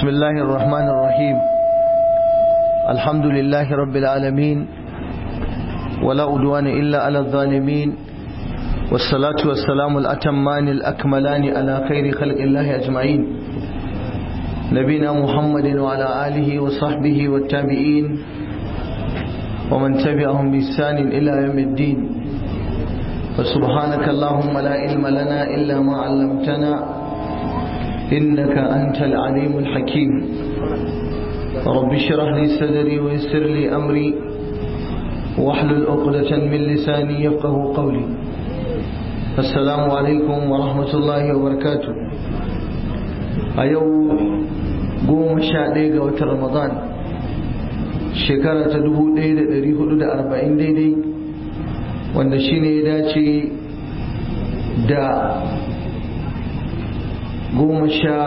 بسم الله الرحمن الرحيم الحمد لله رب العالمين ولا أدوان إلا على الظالمين والصلاة والسلام الأتمان الأكملان على خير خلق الله أجمعين نبينا محمد وعلى آله وصحبه والتابعين ومن تبعهم بإحسان إلى يوم الدين فسبحانك اللهم لا علم لنا إلا ما علمتنا إنك أنت العليم الحكيم رب اشرح لي صدري ويسر لي أمري واحلل عقدة من لساني يفقه قولي السلام عليكم ورحمة الله وبركاته أيو قوم شاديق وتر رمضان shekara ta 1440 daidai wanda shine ya dace da goma sha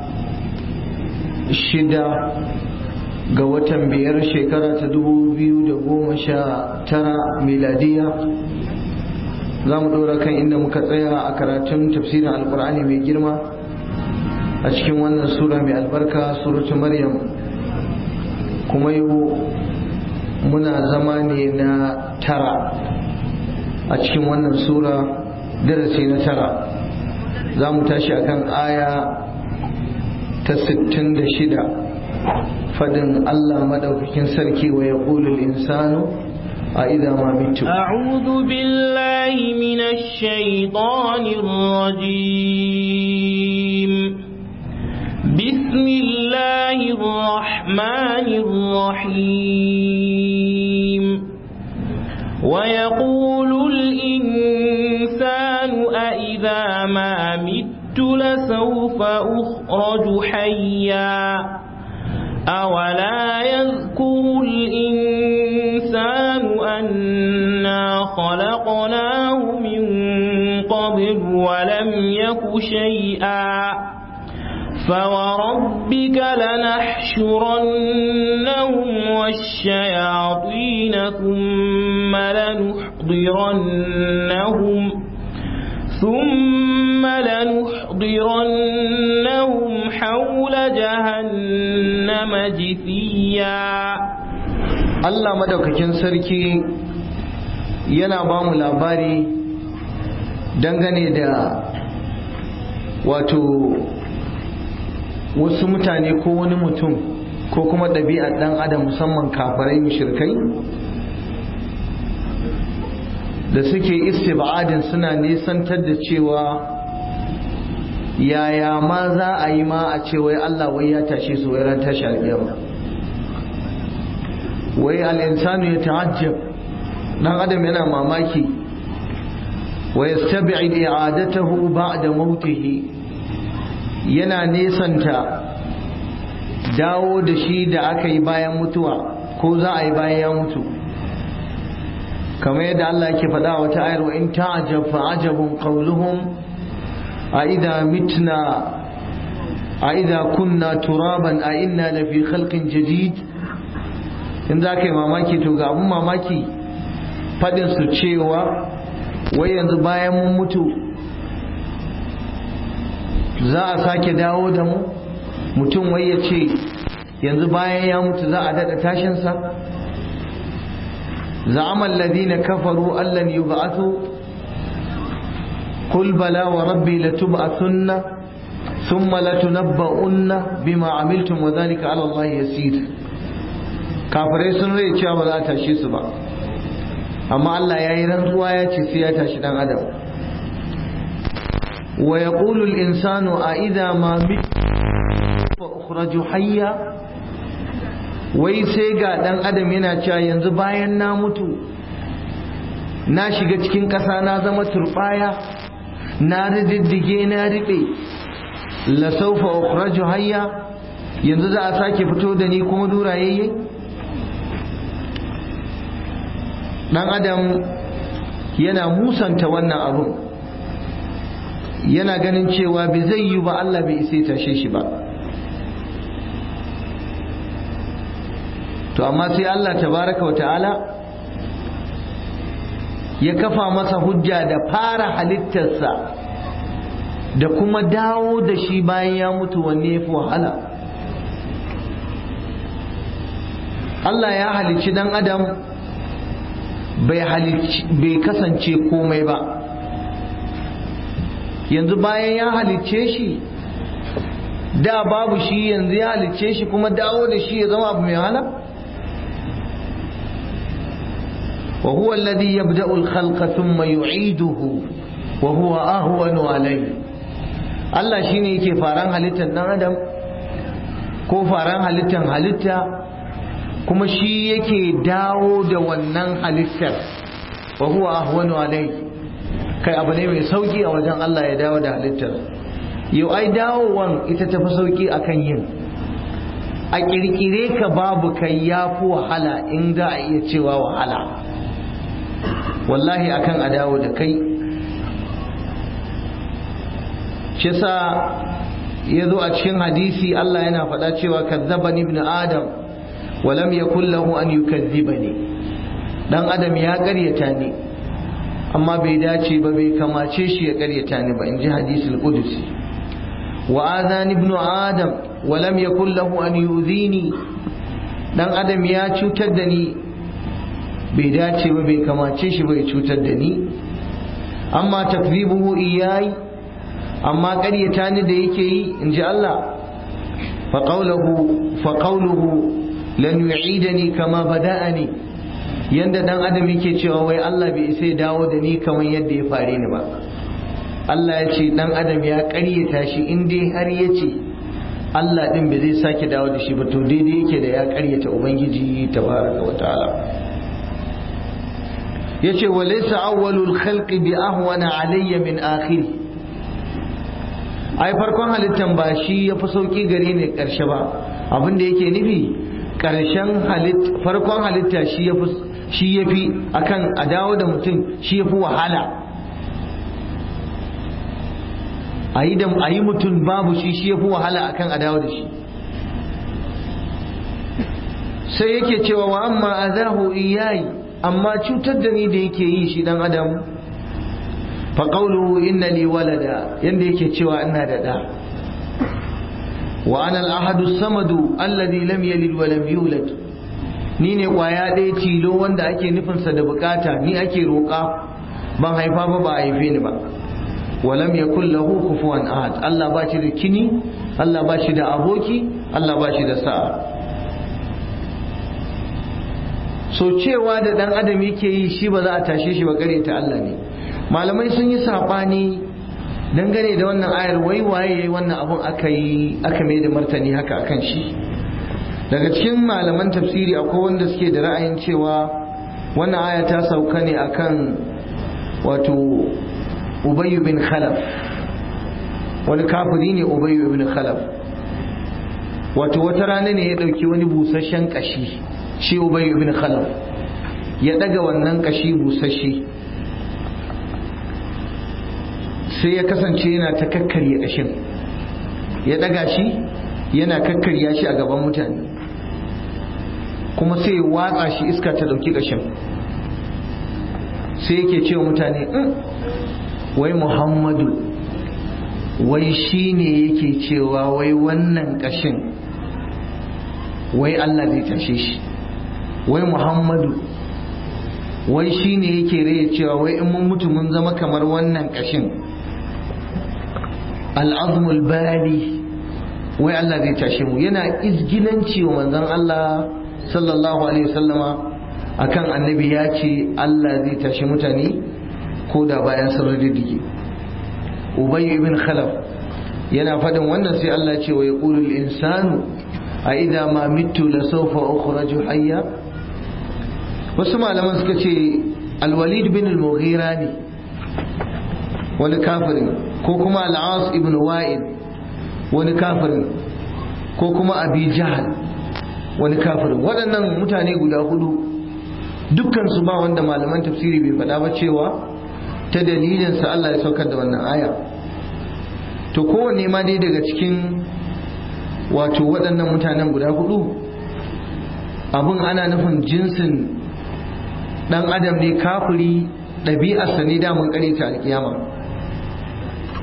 shida ga watan biyar shekara ta dubu biyu da goma sha tara miladiya za mu ɗora kan inda muka tsaya a karatun tafsirin alkur'ani mai girma a cikin wannan sura mai albarka suratu maryam kuma yau muna zama ne na tara a cikin wannan sura darasi na tara za mu tashi akan aya ta 66 fadin Allah madaukakin sarki wa yaqulul insanu a idza ma mitu a'udhu billahi minash shaitanir rajim bismillahir rahmanir rahim wa yaqulul insanu a idza ma mitu لسوف أخرج حيا أولا يذكر الإنسان أنا خلقناه من قبل ولم يك شيئا فوربك لنحشرنهم والشياطين ثم لنحضرنهم ثم لنحضرنهم حول جهنم جثيا Allah madaukakin sarki yana ba mu labari dangane da wato wasu mutane ko wani mutum ko kuma ɗabi'ar ɗan adam musamman kafarai mushrikai da suke istibadin suna nisantar da cewa yaya ma za a yi ma a ce wai Allah wai ya tashe su wai ran tashi alƙiyama wai al'insanu ya ta'ajjab dan adam yana mamaki wa yastabi'id i'adatahu ba'da mautihi yana nesanta dawo da shi da aka yi bayan mutuwa ko za a yi bayan ya mutu kamar yadda Allah yake faɗa wata ayar wa in ta'ajab fa ajabun qawluhum a idha mitna a idha kunna turaban a inna la fi khalqin jadid in za ka yi mamaki to ga abun mamaki faɗin su cewa wai yanzu bayan mun mutu za a sake dawo da mu mutum wai ya ce yanzu bayan ya mutu za a daɗa tashinsa زعم الذين كفروا أن لن يبعثوا قل بلى وربي لتبعثن ثم لتنبؤن بما عملتم وذلك على الله يسير kafirai sun rai cewa ba za a tashe su ba amma Allah ya yi rantsuwa ya ce sai ya tashi dan adam wa yaqulu al-insanu a idha ma mit fa ukhraju hayya wai sai ga dan adam yana cewa yanzu bayan na mutu na shiga cikin ƙasa na zama turbaya na rididdige na riɓe la saufa ukhraju hayya yanzu za a sake fito da ni kuma durayayye dan adam yana musanta wannan abun yana ganin cewa bai zai yi ba Allah bai isa tashe shi ba to amma sai Allah tabaraka wa ta'ala ya kafa masa hujja da fara halittarsa da kuma dawo da shi bayan ya mutu wanne ya fi wahala Allah ya halicci dan adam bai kasance komai ba yanzu bayan ya halicce shi da babu shi yanzu ya halicce shi kuma dawo da shi ya zama abu mai wahala wa huwa alladhi yabda'u al-khalqa thumma yu'iduhu wa huwa ahwanu alayhi Allah shine yake faran halittar dan adam ko faran halittar halitta kuma shi yake dawo da wannan halittar wa huwa ahwanu alayhi kai abu ne mai sauki a wajen Allah ya dawo da halittar yau ai dawowan ita tafi sauki akan yin a kirkire ka babu kai ya fi wahala in za a iya cewa wahala wallahi akan a dawo da kai shi sa ya zo a cikin hadisi Allah yana faɗa cewa kazzabani ibn adam wa lam yakul lahu an yukazzibani dan adam ya ƙaryata ni amma bai dace ba bai kamace shi ya ƙaryata ni ba in ji hadisul qudusi wa adhan ibn adam wa lam yakul lahu an yu'dhini dan adam ya cutar da ni bai dace ba bai kamace shi bai cutar da ni amma takzibuhu iyayi amma ƙaryata ni da yake yi in ji Allah fa qawluhu lan yu'idani kama bada'ani yanda dan adam yake cewa wai Allah bai sai dawo da ni kamar yadda ya fare ni ba Allah ya ce dan adam ya ƙaryata shi in dai har ya ce Allah din bai zai sake dawo da shi ba to daidai yake da ya ƙaryata ubangiji tabaraka wa ta'ala yace wa laysa awwalul khalqi bi ahwana alayya min akhiri ai farkon halittan ba shi yafi sauki gare ni karshe ba abin da yake nufi karshen halit farkon halitta shi yafi shi yafi akan a dawo da mutum shi yafi wahala ayi da ayi mutum babu shi shi yafi wahala akan a dawo da shi sai yake cewa wa amma azahu iyayi amma cutar da ni da yake yi shi dan adam fa qawluhu inna li walada yanda yake cewa ina da da wa ana al-ahadu samadu alladhi lam yalid wa lam yulad ni ne kwaya ɗaya tilo wanda ake nufin sa da bukata ni ake roƙa ban haifa ba ba haife ni ba wa lam yakul lahu kufuwan ahad Allah ba shi da kini Allah ba shi da aboki Allah ba shi da sa'a so cewa da dan adam yake yi shi ba za a tashe shi ba gare ta Allah ne malamai sun yi sabani dangane da wannan ayar wai waye yayi wannan abun aka yi aka mai da martani haka akan shi daga cikin malaman tafsiri akwai wanda suke da ra'ayin cewa wannan aya ta sauka ne akan wato Ubay bin Khalaf wani kafiri ne Ubay bin Khalaf wato wata rana ne ya dauki wani busasshen kashi shi Ubay ibn Khalaf ya daga wannan kashi busasshe sai ya kasance yana ta kakkarya kashin ya daga shi yana kakkarya shi a gaban mutane kuma sai ya watsa shi iska ta dauki kashin sai yake cewa mutane wai Muhammadu wai shi ne yake cewa wai wannan kashin wai Allah zai tashe shi wai muhammadu wai shi ne yake raya cewa wai in mun mutu mun zama kamar wannan kashin al'azmul bali wai Allah zai tashe mu yana izgilanci wa manzon Allah sallallahu alaihi wasallama akan annabi ya ce Allah zai tashe mutane ko da bayan sun riddige ubay ibn khalaf yana faɗin wannan sai Allah ce wa yaqulul insanu a idza ma mitu la sawfa ukhraju hayya wasu malaman suka ce alwalid bin al-mughira ne wani kafirin ko kuma al-as ibn wa'id wani kafirin ko kuma abi jahal wani kafirin waɗannan mutane guda hudu dukkan su ba wanda malaman tafsiri bai faɗa ba cewa ta dalilin sa Allah ya saukar da wannan aya to kowanne ma dai daga cikin wato waɗannan mutanen guda hudu abin ana nufin jinsin ɗan adam ne kafiri ɗabi'arsa ne damun ƙare ta alƙiyama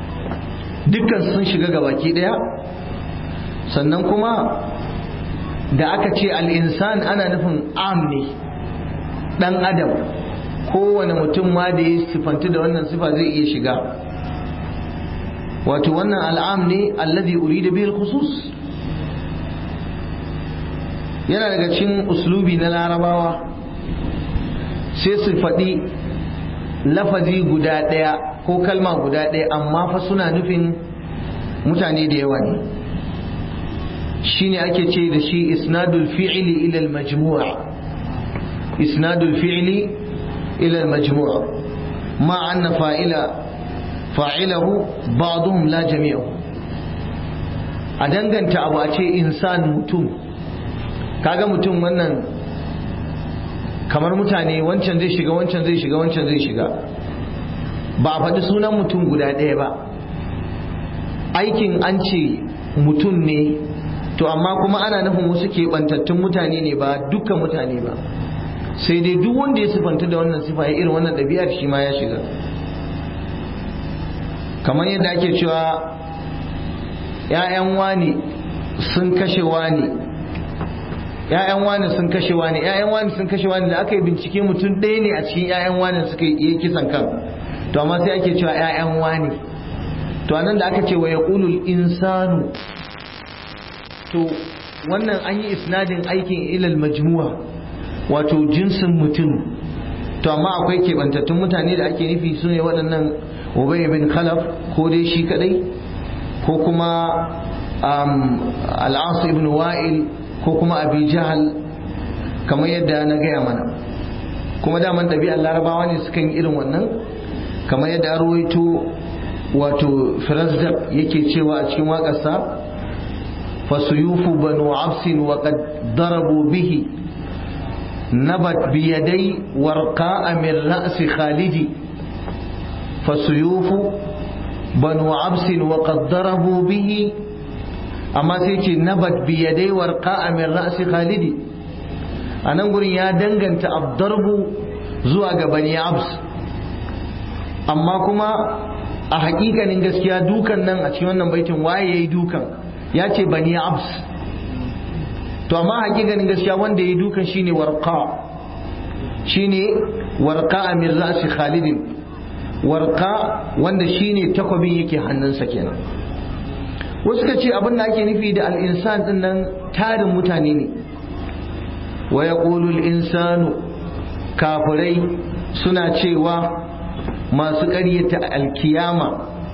dukkan sun shiga gabaki ɗaya sannan kuma da aka ce al'insan ana nufin am ne ɗan adam kowane mutum ma da ya sifanti da wannan sifa zai iya shiga wato wannan al'am ne alladhi urida bihi khusus yana daga cikin uslubi na larabawa sai su faɗi lafazi guda ɗaya ko kalma guda ɗaya amma fa suna nufin mutane da yawa ne shine ake ce da shi isnadul fi'li ila al-majmu' isnadul fi'li ila al-majmu' ma anna fa'ila fa'ilahu ba'dhum la jami'u a danganta abu a ce insan mutum kaga mutum wannan kamar mutane wancan zai shiga wancan zai shiga wancan zai shiga ba a faɗi sunan mutum guda ɗaya ba aikin an ce mutum ne to amma kuma ana nufin wasu keɓantattun mutane ne ba dukkan mutane ba sai dai duk wanda ya sifanta da wannan sifa ya irin wannan ɗabi'ar shi ma ya shiga kamar yadda ake cewa ‘ya'yan wani sun kashe wani ‘ya'yan wani sun kashe wani ‘ya'yan wani sun kashe wani da aka yi bincike mutum ɗaya ne a cikin ‘ya'yan wani suka yi kisan kan to amma sai ake cewa ‘ya'yan wani to anan da aka ce wa ya insanu to wannan an yi isnadin aikin ilal majmu'a wato jinsin mutum to amma akwai keɓantattun mutane da ake nufi su ne waɗannan ubay bin khalaf ko dai shi kadai ko kuma al'asu ibn wa'il ko kuma abi jahal kamar yadda na gaya mana kuma daman ɗabi'ar larabawa ne sukan yi irin wannan kamar yadda an ruwaito wato firazdak yake cewa a cikin waƙarsa fasuyufu banu absin wa qad darabu bihi nabat biyadai warqa min ra'si khalidi fasuyufu banu absin wa qad darabu bihi amma sai ce nabat biyadai warqa min ra'si khalidi a nan gurin ya danganta abdarbu zuwa ga bani abs amma kuma a hakikanin gaskiya dukan nan a cikin wannan baitin waye yayi dukan ya ce bani abs to amma hakikanin gaskiya wanda yayi dukan shine warqa shine warqa amir ra'si khalid warqa wanda shine takwabin yake hannunsa kenan wasu ka ce abin da ake nufi da al-insan din nan tarin mutane ne wa yaqulu al-insanu kafirai suna cewa masu ƙaryata alkiyama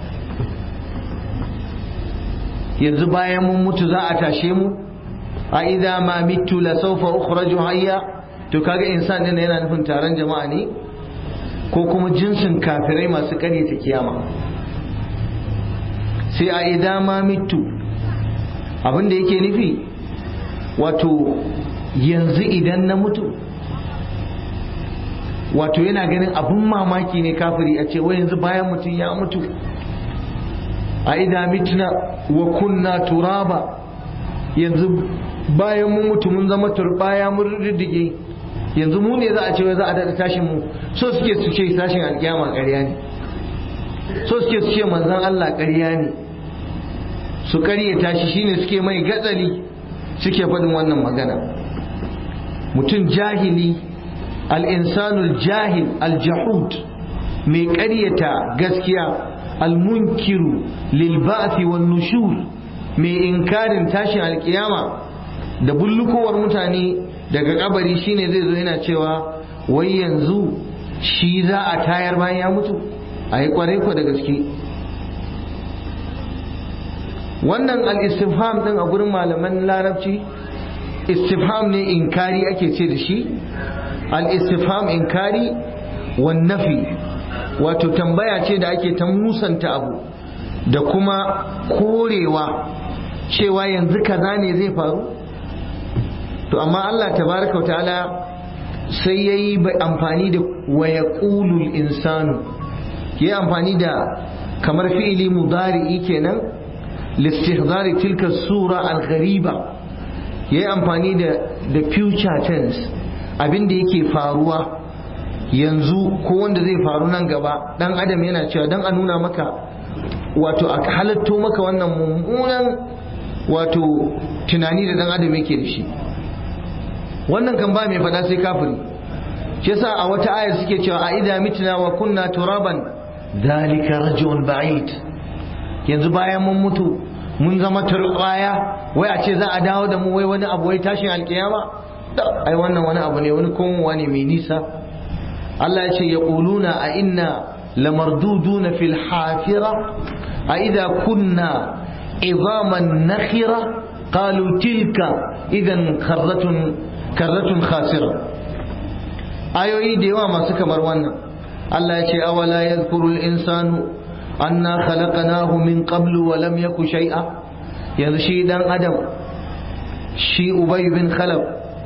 yanzu bayan mun mutu za a tashe mu a idza ma mitu la sawfa ukhraju hayya to kaga insan din yana nufin taron jama'a ne ko kuma jinsin kafirai masu ƙaryata kiyama sai a idza ma mitu abin da yake nufi wato yanzu idan na mutu wato yana ganin abun mamaki ne kafiri a ce wai yanzu bayan mutum ya mutu a ida mitna wa kunna turaba yanzu bayan mun mutu mun zama turbaya mun riddige yanzu mu ne za a ce wai za a daɗa tashin mu so suke su ce tashin alƙiyama ƙarya ne so suke su ce manzon Allah ƙarya ne su ƙarya tashi shine suke mai gatsali suke faɗin wannan magana mutum jahili al'insanul jahil aljahud mai ƙaryata gaskiya almunkiru lilba'athi wan nushur mai inkarin tashin alkiyama da bullukowar mutane daga kabari shine zai zo yana cewa wai yanzu shi za a tayar bayan ya mutu a yi kwarai ko da gaske wannan al-istifham din a gurin malaman larabci istifham ne inkari ake ce da shi al-istifham inkari wan nafi wato tambaya ce da ake ta musanta abu da kuma korewa cewa yanzu kaza ne zai faru to amma Allah tabaraka wa ta'ala sai yayi amfani da wa yaqulul insanu yayi amfani da kamar fi'ili mudari'i kenan listihdari tilka sura al-ghariba yayi amfani da da future tense abin da yake faruwa yanzu ko wanda zai faru nan gaba dan adam yana cewa dan a nuna maka wato a halatto maka wannan mummunan wato tunani da dan adam yake da shi wannan kan ba mai faɗa sai kafiri shi yasa a wata ayar suke cewa a idza mitna wa kunna turaban dalika rajul ba'id yanzu bayan mun mutu mun zama turbaya wai a ce za a dawo da mu wai wani abu wai tashin alkiyama ai wannan wani abu ne wani komowa ne mai nisa Allah ya ce yaquluna a inna lamarduduna fil hafira a idza kunna izaman nakhira qalu tilka idan karratun karratun khasira ayoyi da yawa masu kamar wannan Allah ya ce awala yadhkuru al-insanu anna khalaqnahu min qablu wa lam yaku shay'a yanzu shi dan adam shi ubay bin khalaf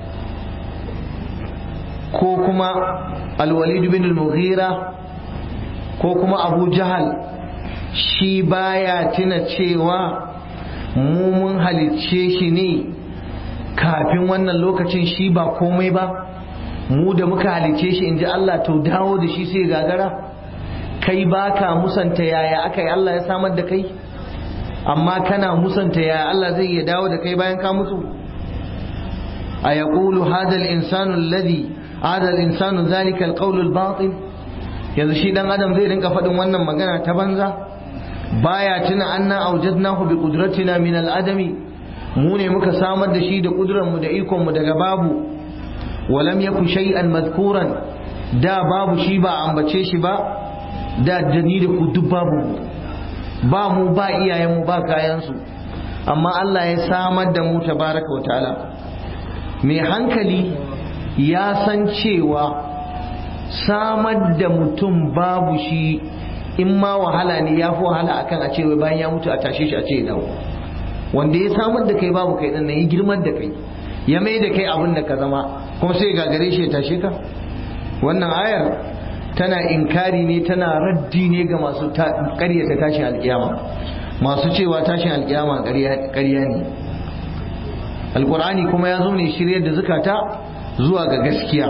ko kuma al-walid bin al-mughira ko kuma abu jahal shi baya tuna cewa mu mun halicce shi ne kafin wannan lokacin shi ba komai ba mu da muka halice shi in ji Allah to dawo da shi sai gagara kai baka musanta yaya aka yi Allah ya samar da kai amma kana musanta yaya Allah zai iya dawo da kai bayan ka mutu a yaqulu hadha al-insanu alladhi hada al-insanu zalika al-qawl al-batil yanzu shi dan adam zai rinka faɗin wannan magana ta banza baya tuna anna awjadnahu bi qudratina min al-adami mu ne muka samar da shi da kudurar mu da ikon mu daga babu walam yaku shay'an madhkuran da babu shi ba ambace shi ba da dani da ku duk babu ba mu ba iyayen mu ba kayan su amma Allah ya samar da mu tabaraka wa ta'ala mai hankali ya san cewa samar da mutum babu shi in ma wahala ne ya fi wahala akan a cewa bayan ya mutu a tashe shi a ce dawo wanda ya samar da kai babu kai din ya girman da kai ya mai da kai abin da ka zama kuma sai gagare shi ya tashe ka wannan ayar tana inkari ne tana raddi ne ga masu karyata tashin alkiyama masu cewa tashin alkiyama karya ne alkur'ani kuma ya zo ne shirya da zukata zuwa ga gaskiya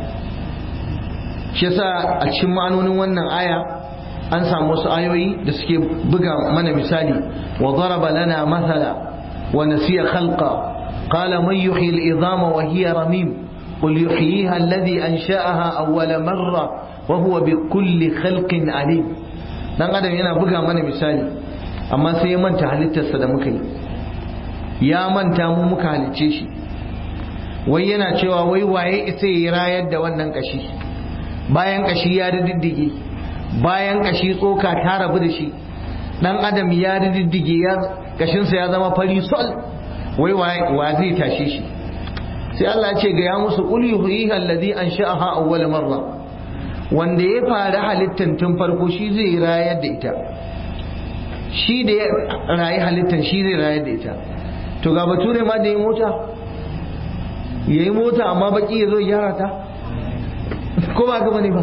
shi yasa a cikin ma'anonin wannan aya an samu wasu ayoyi da suke buga mana misali wa daraba lana mathala wa nasiya khalqa qala man yuhyi al-idama wa hiya ramim قل يحييها الذي أنشأها أول مرة وهو بكل خلق عليم dan adam yana buga mana misali amma sai ya manta halittarsa da muka yi ya manta mu muka halicce shi wai yana cewa wai waye isa ya rayar da wannan kashi bayan kashi ya diddige bayan kashi tsoka ta rabu da shi dan adam ya diddige ya kashinsa ya zama fari sol wai wa zai tashe shi sai Allah ya ce ga ya musu qul yuhyiha alladhi ansha'aha awwal marra wanda ya fara halittan tun farko shi zai rayar da ita shi da ya rayu halittan shi zai rayar da ita to ga bature ma da yi mota yayi mota amma baki ya zo gyara ta ko ba ga bane ba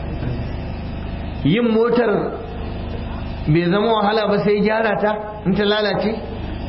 yin motar bai zama wahala ba sai gyara ta in ta lalace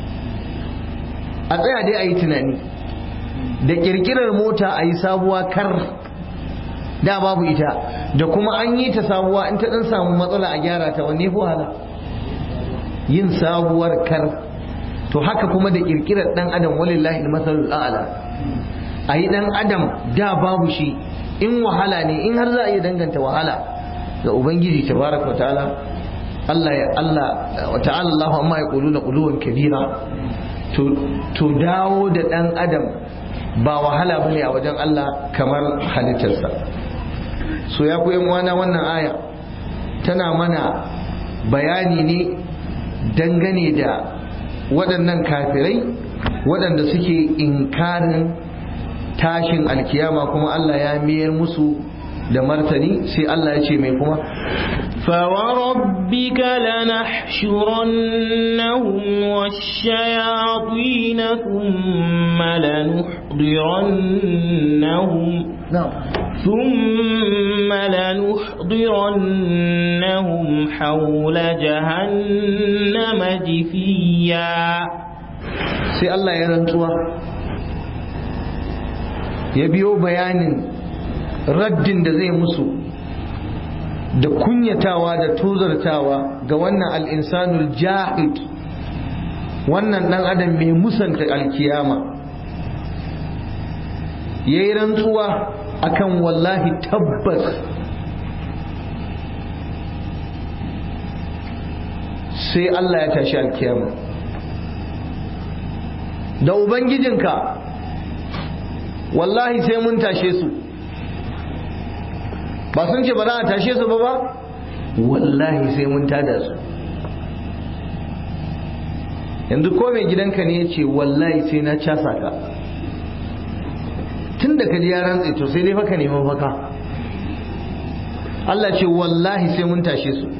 a tsaya dai a yi tunani da kirkirar mota a yi sabuwa kar da babu ita da kuma an yi ta sabuwa in ta dan samu matsala a gyara ta wanne fi wahala yin sabuwar kar to haka kuma da kirkirar dan adam walillahi masalul a'la a yi dan adam da babu shi in wahala ne in har za a iya danganta wahala ga ubangiji tabaraka ta'ala Allah ya Allah wa ta'ala Allah amma ya quluna quluwan kabira to to dawo da dan adam ba wahala bane a wajen Allah kamar halittarsa so ya ku wana wannan aya tana mana bayani ne dangane da waɗannan kafirai waɗanda suke inkarin tashin alkiyama kuma Allah ya miyar musu da martani sai Allah ya ce mai kuma فوربك لنحشرنهم والشياطين ثم لنحضرنهم na'am ثم لنحضرنهم حول جهنم جثيا sai Allah ya rantsuwa ya biyo bayanin raddin da zai musu da kunyatawa da tozartawa ga wannan al'insanul jahid wannan ɗan adam mai musanta alkiyama yayi rantsuwa akan wallahi tabbas sai Allah ya tashi alkiyama da ubangijinka wallahi sai mun tashe su ba sun ce ba za a tashe su ba ba wallahi sai mun tada su yanzu ko mai gidanka ne ya ce wallahi sai na casa ka tun da ka ji ya rantse to sai dai faka neman faka Allah ce wallahi sai mun tashe su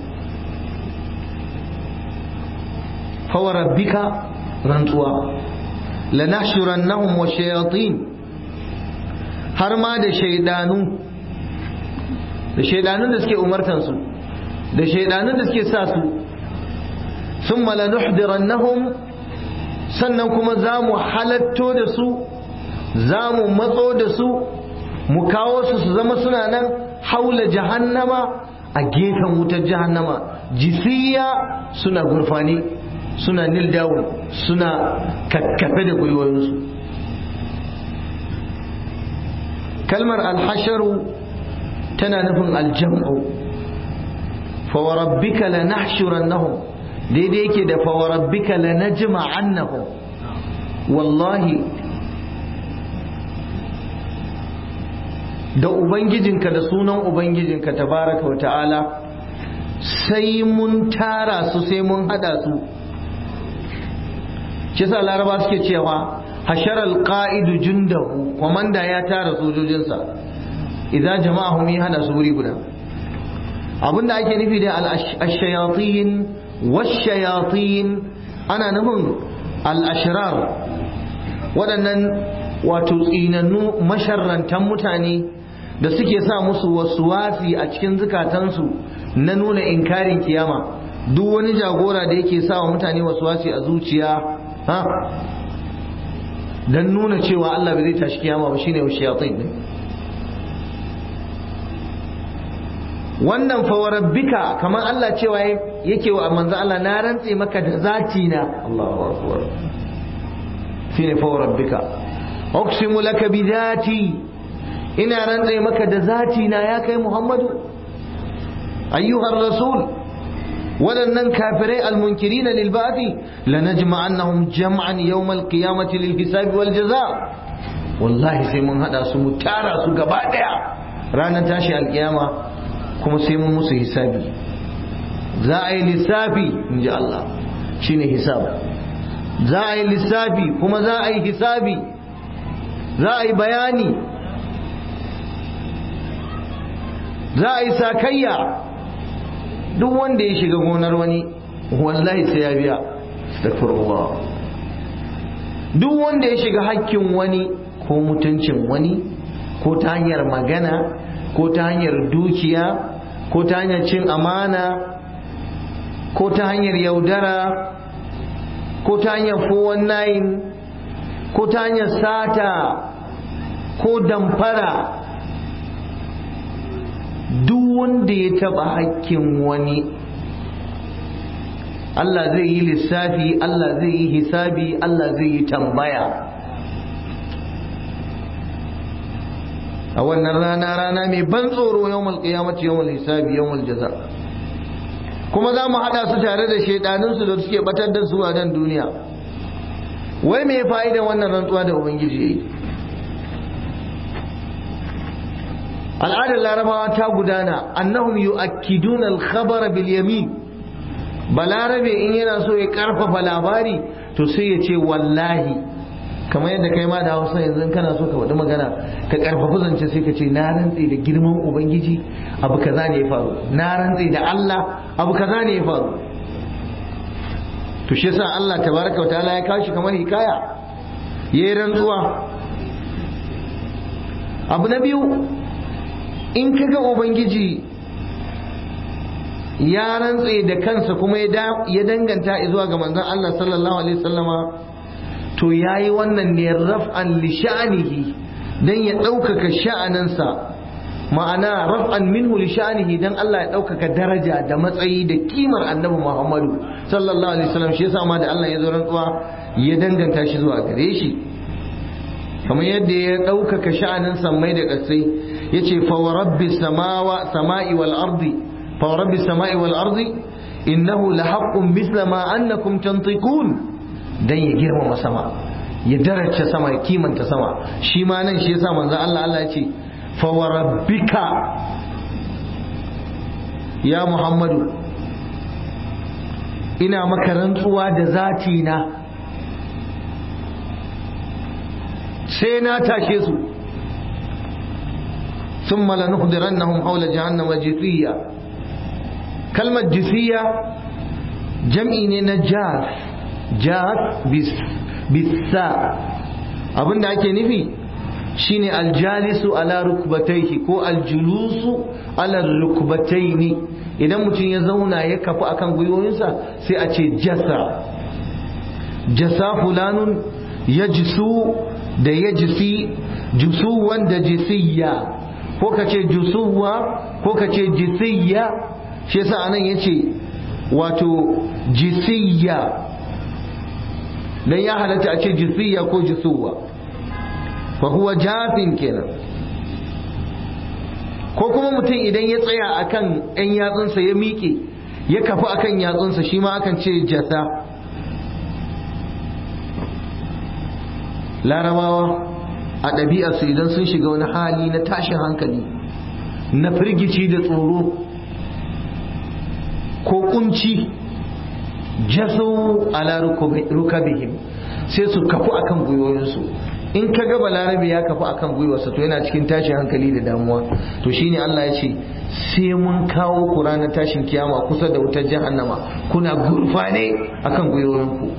fawa rabbika rantsuwa lanahshurannahum wa shayatin har ma da shaidanu da shaidanun da suke umartansu da shaidanun da suke sa su sun malanuhdirannahum sannan kuma za mu halatto da su za mu matso da su mu kawo su su zama suna nan haula jahannama a gefen wutar jahannama jisiya suna gurfani suna nil down suna kakkafe da gwiwoyinsu kalmar alhasharu tana nufin aljam'u fawarabbika lanahshurannahum daidai yake da fawarabbika lanajma'annahum wallahi da ubangijinka da sunan ubangijinka tabaraka wa ta'ala sai mun tara su sai mun hada su shi sa laraba suke cewa hashar alqa'idu jundahu komanda ya tara sojojinsa idan jama'ahum ya hada su wuri guda abinda ake nufi da al-shayatin wash-shayatin ana nufin al-ashrar waɗannan wato tsinannu masharrantan mutane da suke sa musu wasuwasi a cikin zukatansu na nuna inkarin kiyama duk wani jagora da yake sa wa mutane wasuwasi a zuciya ha dan nuna cewa Allah bai zai tashi kiyama ba shine shayatin ne wannan fawarabbika kamar Allah cewa yake wa manzo Allah na rantse maka da zati na Allahu akbar shine fawarabbika uqsimu laka bi zati ina rantse maka da zati na ya kai Muhammadu ayyuhar rasul waɗannan kafirai almunkirina lil ba'thi lanajma'annahum jam'an yawm al-qiyamati lil hisabi wal jaza wallahi sai mun hada su mu tara su gaba daya ranar tashi alkiyama kuma sai mun musu hisabi za a yi lissafi in ji Allah shine hisab za a yi lissafi kuma za a yi hisabi za a yi bayani za a yi sakayya duk wanda ya shiga gonar wani wallahi sai ya biya astaghfirullah duk wanda ya shiga hakkin wani ko mutuncin wani ko ta hanyar magana ko ta hanyar dukiya ko ta hanyar cin amana ko ta hanyar yaudara ko ta hanyar 419 ko ta hanyar sata ko damfara duk wanda ya taba hakkin wani Allah zai yi lissafi Allah zai yi hisabi Allah zai yi tambaya a wannan rana rana mai ban tsoro yawmal qiyamati yawmal hisabi yawmal jaza kuma za mu haɗa su tare da shaidaninsu da suke batar da su a nan duniya wai me fa'ida wannan rantsuwa da ubangiji yayi al'adar larabawa ta gudana annahum yu'akkiduna al-khabara bil yamin balarabe in yana so ya karfafa labari to sai ya ce wallahi kamar yadda kai ma da hausa yanzu kana so ka faɗi magana ka karfafa zance sai ka ce na rantse da girman ubangiji abu kaza ne ya faru na rantse da Allah abu kaza ne ya faru to shi yasa Allah tabaraka wa ta'ala ya kawo shi kamar hikaya yayi rantsuwa abu na biyu in kaga ubangiji ya rantse da kansa kuma ya danganta zuwa ga manzon Allah sallallahu alaihi wasallama to yayi wannan ne raf'an li sha'nihi dan ya ɗaukaka sha'aninsa ma'ana raf'an minhu li sha'nihi dan Allah ya ɗaukaka daraja da matsayi da kimar annabi Muhammadu sallallahu alaihi wasallam shi yasa ma da Allah ya zo rantsuwa ya danganta shi zuwa gare shi kamar yadda ya ɗaukaka sha'anin sammai da ƙasai ya ce fawarabbi sama'i wal ardi fawarabbi sama'i wal ardi innahu la haqqun misla ma annakum tantiqun dan ya girmama sama ya daraja sama ya kimanta sama shi ma nan shi yasa manzo Allah Allah ya ce fawarabbika ya Muhammadu ina maka rantsuwa da zati na sai na tashe su ثم لنحضرنهم حول جهنم جثيا كلمة جثيا جمعي ne jas jas bisa abin da ake nufi shine aljalisu ala rukbataihi ko aljulusu ala rukbataini idan mutum ya zauna ya kafu akan gwiwoyinsa sai a ce jasa jasa fulanun ya jisu da ya jisi jusuwan da jisiyya ko ka ce jusuwa ko ka ce jisiyya shi yasa anan yace wato jisiyya dan ya halatta a ce jisiyya ko jisuwa fa huwa jafin kenan ko kuma mutum idan ya tsaya akan ɗan yatsunsa ya miƙe ya kafi akan yatsunsa shi ma akan ce jasa larabawa a ɗabi'arsu idan sun shiga wani hali na tashin hankali na firgici da tsoro ko kunci jaso ala rukabihim sai su kafu akan gwiwoyinsu in ka ga balarabe ya kafu akan gwiwarsa to yana cikin tashin hankali da damuwa to shine Allah ya ce sai mun kawo ku ranar tashin kiyama kusa da wutar jahannama kuna gurfane akan gwiwoyinku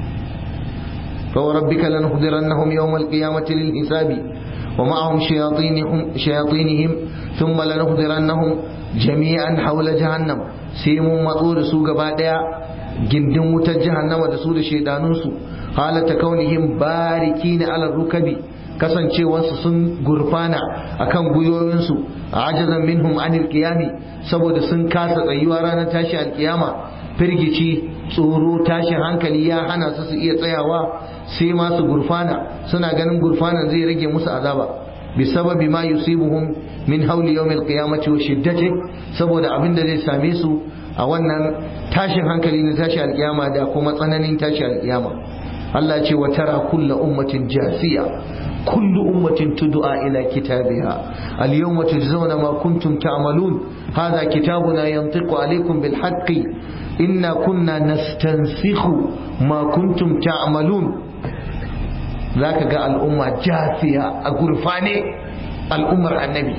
فوربك لنحضرنهم يوم القيامة للحساب ومعهم شياطينهم, شياطينهم ثم لنحضرنهم جميعا حول جهنم سيمون مطور سوق بعدها gindin wutar jahannama da su da shaidanunsu halata kaunihim bariki na alar rukabi kasancewarsu sun gurfana akan gwiwoyinsu a ajazan minhum anil qiyami saboda sun kasa tsayuwa ranar tashi alkiyama firgici tsoro tashin hankali ya hana su su iya tsayawa sai ma su gurfana suna ganin gurfanan zai rage musu azaba bisababi ma yusibuhum min hauli yawmil qiyamati wa shiddati saboda abin da zai same su a wannan tashin hankali na tashi alkiyama da kuma tsananin tashi alkiyama Allah ce wa tara kulla ummatin jasiya kullu ummatin tud'a ila kitabiha al-yawma tujzauna ma kuntum ta'malun hadha kitabuna yantiqu alaykum bil haqqi inna kunna nastansikhu ma kuntum ta'malun zaka ga al'umma jasiya a gurfane al'ummar annabi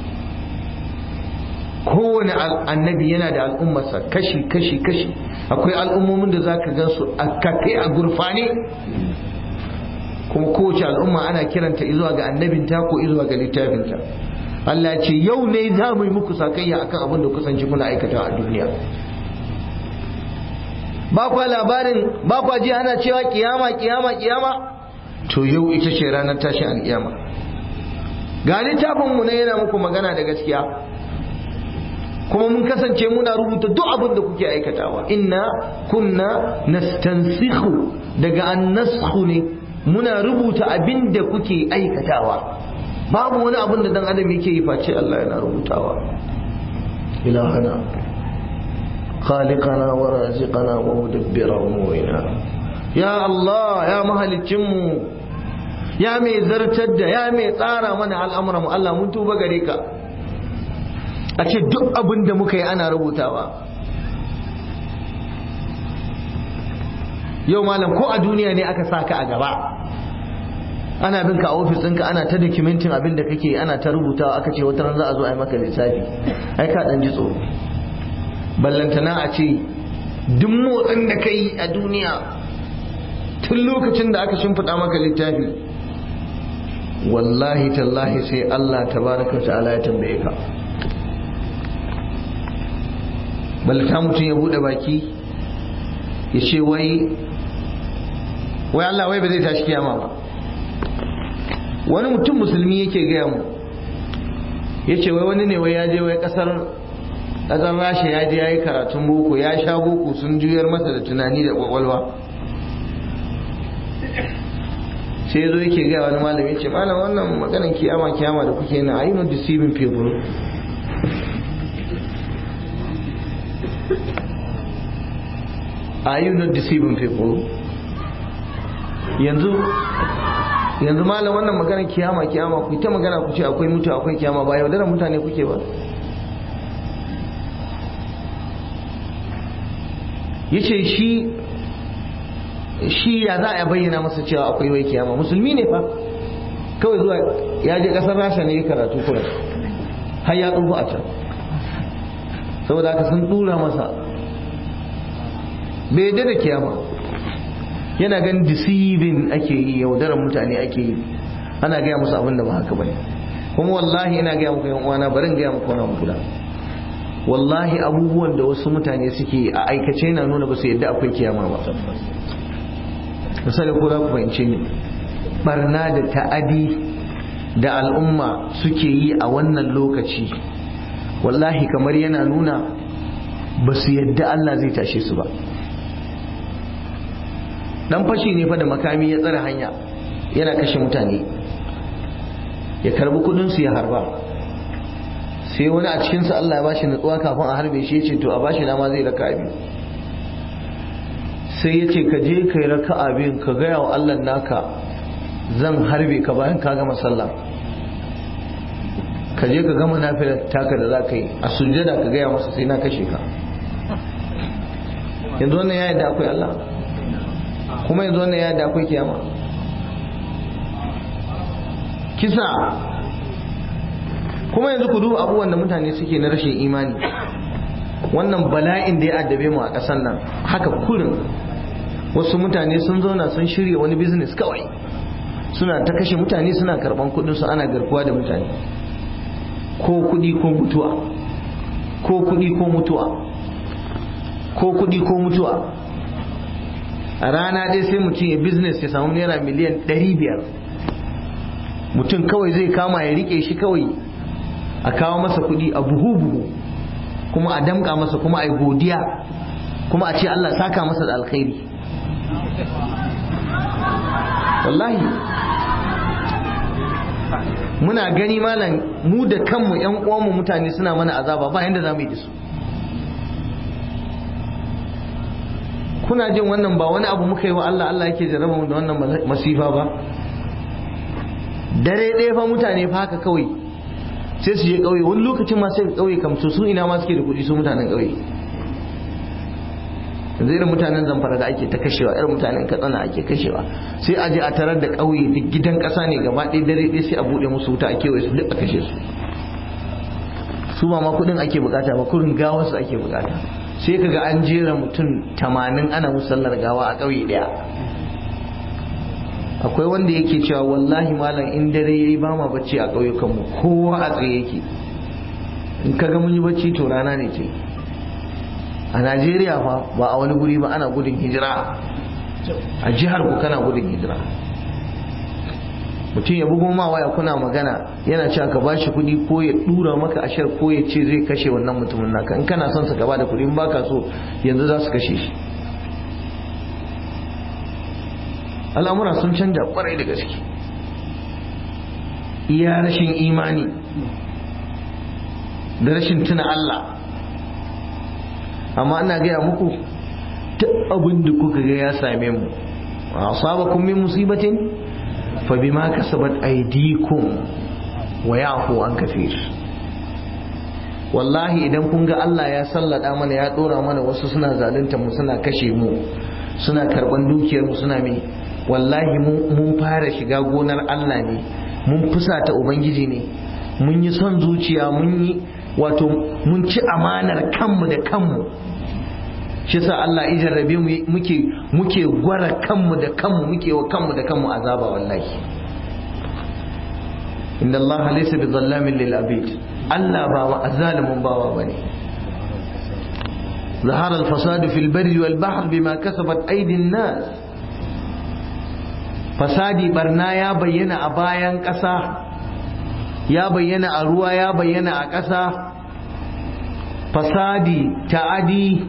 kowane annabi yana da al'ummarsa kashi kashi kashi akwai al'ummomin da zaka gan su a kafe a gurfane kuma kowace al'umma ana kiranta izuwa ga annabinta ko izuwa ga littafinta Allah ce yau ne za mu yi muku sakayya akan abin da kusanci kuna aikata a duniya ba kwa labarin ba kwa ji ana cewa kiyama kiyama kiyama to yau ita ce ranar tashin alkiyama ga littafin mu ne yana muku magana da gaskiya kuma mun kasance muna rubuta duk abin da kuke aikatawa inna kunna nastansikhu daga annasku ne muna rubuta abin da kuke aikatawa babu wani abin da dan adam yake yi face Allah yana rubutawa ilahana khaliqana wa raziqana wa mudabbira umurina ya Allah ya mahalicin mu ya mai zartar da ya mai tsara mana al'amuran mu Allah mun tuba gare ka a ce duk abin da muka yi ana rubutawa yau malam ko a duniya ne aka sa ka a gaba ana bin ka a ofis ɗinka ana ta documentin abin da kake ana ta rubutawa aka ce wata ran za a zo a yi maka lissafi ai ka ɗan ji tsoro ballantana a ce duk motsin da ka yi a duniya tun lokacin da aka shimfiɗa maka littafi wallahi tallahi sai Allah tabaraka ta'ala ya tambaye ka ballata mutum ya bude baki ya ce wai wai Allah wai ba zai tashi kiyama ba wani mutum musulmi yake gaya mu ya ce wai wani ne wai ya je wai kasar kasar rasha ya je ya yi karatun boko ya sha boko sun juyar masa da tunani da kwakwalwa sai ya zo yake gaya wani malami ya ce malam wannan maganan kiyama kiyama da kuke na are you not deceiving people are you not deceiving people yanzu yanzu malam wannan maganar kiyama kiyama ku ta magana ku ce akwai mutu akwai kiyama ba yaudarar mutane kuke ba yace shi shi ya za a bayyana masa cewa akwai wai kiyama musulmi ne fa kawai zuwa ya je kasar rasha ne ya karatu kuma har ya tsufa a can saboda haka sun dura masa bai yadda da kiyama yana ganin deceiving ake yi yaudarar mutane ake yi ana gaya musu abin da ba haka bane kuma wallahi ina gaya muku yan uwana barin gaya muku wani abu wallahi abubuwan da wasu mutane suke a aikace na nuna ba su yadda akwai kiyama ba misali ko za ku fahimce ni barna da ta'adi da al'umma suke yi a wannan lokaci wallahi kamar yana nuna ba su yadda Allah zai tashe su ba dan fashi ne fa da makami ya tsare hanya yana kashe mutane ya karbi kudin su ya harba sai wani a cikinsu Allah ya bashi nutsuwa kafin a harbe shi ya ce to a bashi dama zai raka biyu sai ya ce ka je ka yi raka abin ka gaya wa Allah naka zan harbe ka bayan ka gama sallah ka je ka gama nafilar taka da za ka yi a sujjada ka gaya masa sai na kashe ka yanzu wannan ya yadda akwai Allah kuma yanzu wannan ya yadda akwai kiyama kisa kuma yanzu ku duba abubuwan da mutane suke na rashin imani wannan bala'in da ya addabe mu a ƙasar nan haka kurin wasu mutane sun zauna sun shirya wani business kawai suna ta kashe mutane suna karban kudin su ana garkuwa da mutane ko kudi ko mutuwa ko kudi ko mutuwa ko kudi ko mutuwa a rana dai sai mutum ya business ya samu naira miliyan 500 mutum kawai zai kama ya rike shi kawai a kawo masa kudi a buhu-buhu kuma a damka masa kuma a yi godiya kuma a ce Allah saka masa da alkhairi wallahi muna gani malam mu da kanmu yan uwanmu mutane suna mana azaba ba yanda za mu yi da su kuna jin wannan ba wani abu muka yi wa Allah Allah yake jarraba mu da wannan masifa ba dare ɗaya fa mutane fa haka kawai sai su je ƙauye wani lokacin ma sai ƙauye kamto su ina ma suke da kuɗi su mutanen ƙauye yanzu irin mutanen zamfara da ake ta kashewa irin mutanen katsina ake kashewa sai a je a tarar da ƙauye duk gidan ƙasa ne gaba ɗaya dare ɗaya sai a buɗe musu wuta a kewaye su duk a kashe su su ba ma kuɗin ake bukata ba kurin gawarsu ake bukata sai kaga an jera mutum tamanin ana musallar gawa a ƙauye ɗaya akwai wanda yake cewa wallahi malam in dare yayi ba ma bacci a ƙauyukanmu kowa a tsaye yake in kaga mun yi bacci to rana ne ce a najeriya fa ba a wani guri ba ana gudun hijira a jihar ku kana gudun hijira mutum ya bugo ma waya kuna magana yana cewa ka bashi kuɗi ko ya dura maka ashar ko ya ce zai kashe wannan mutumin naka in kana son sa ka bada kuɗi in baka so yanzu za su kashe shi al'amura sun canja kwarai da gaske iya rashin imani da rashin tuna Allah amma ina gaya muku duk abin da kuka ga ya same mu asabakum min musibatin fa bima kasabat aydikum wa yafu an kafir wallahi idan kun ga Allah ya sallada mana ya dora mana wasu suna zalunta mu suna kashe mu suna karban dukiyar mu suna me wallahi mun fara shiga gonar Allah ne mun fusata ubangiji ne mun yi son zuciya mun yi wato mun ci amanar kanmu da kanmu shi sa Allah ya jarrabe mu muke muke gwara kanmu da kanmu muke wa kanmu da kanmu azaba wallahi inna Allah laysa bi zallamin lil abid Allah ba wa azalimun bawa bane ظهر الفساد في البر والبحر بما كسبت أيدي الناس fasadi barna ya bayyana a bayan ƙasa ya bayyana a ruwa ya bayyana a ƙasa fasadi ta'adi